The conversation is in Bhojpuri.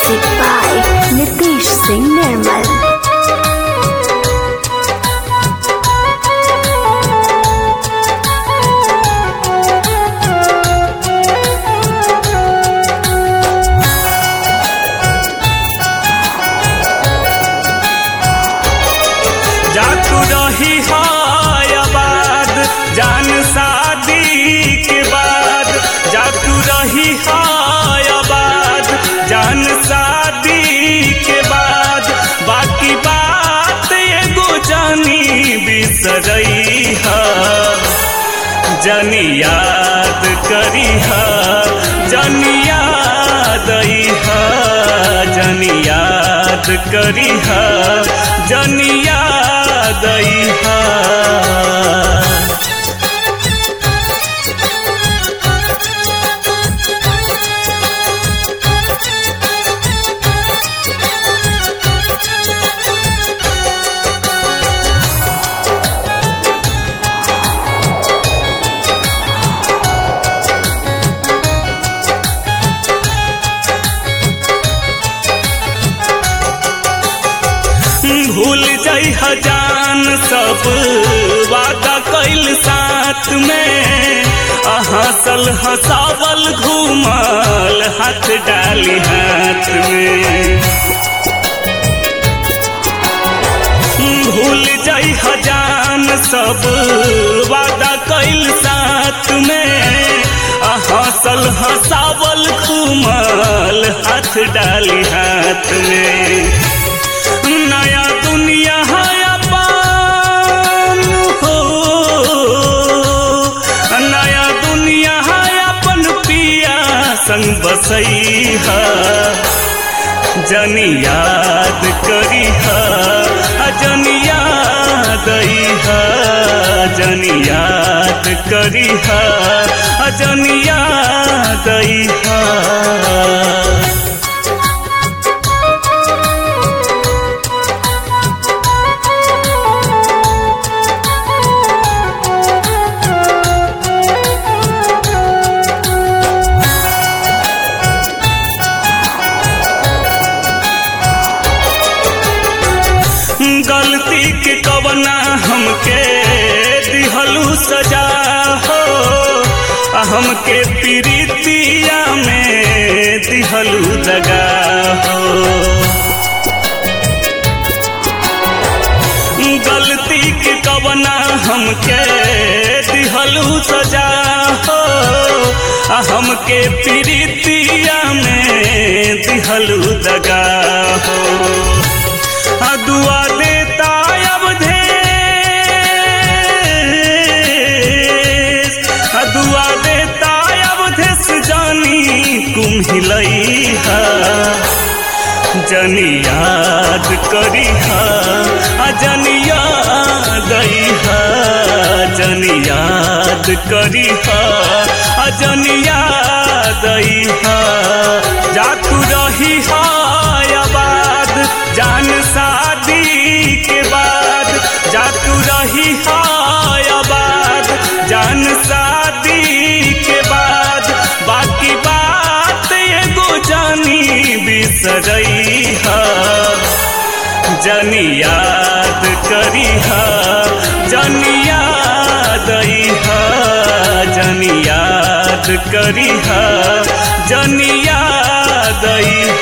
Music by Nitish Singh Nirmal. जातू रही है आबाद जान शादी के बाद जातू रही है आबाद जान शादी के बाद बाकी बात एगो जानी बिसरई है जनी याद करी है जनी याद आई है जनी याद करी है जनी याद आई है भूल जाइ हजान सब वादा कैल साथ में आ हंसल हंसावल घूमल हाथ डाली हाथ में भूल जाइ हजान सब वादा कैल साथ में आ हंसल हंसावल घूमल हाथ डाली हाथ में नया दुनिया है अपन हो नया दुनिया है अपन पिया संग बसई है जनी याद करी है जनी याद आई है जनी याद करी है जनी याद आई है गलती के कवना हमके दिहलू सजा हो आ हमके प्रीतिया में दिहलू दगा हो गलती के कवना हमके दिहलू सजा हो आ हमके प्रीतिया में दिहलू दगा हो आ दुआ देता अब धेस आ दुआ देता अब धेस जानी कुम्हिलई है जनी याद करी है आ जनी याद आई है जनी याद करी है आ जनी याद आई है जातू रही है आबाद जान शादी के बाद जातू रही है आबाद जान शादी के बाद बाकी बात एगो जानी बिसरई है जनी याद करी है जनी याद आई है जनी याद करी है जनी याद आई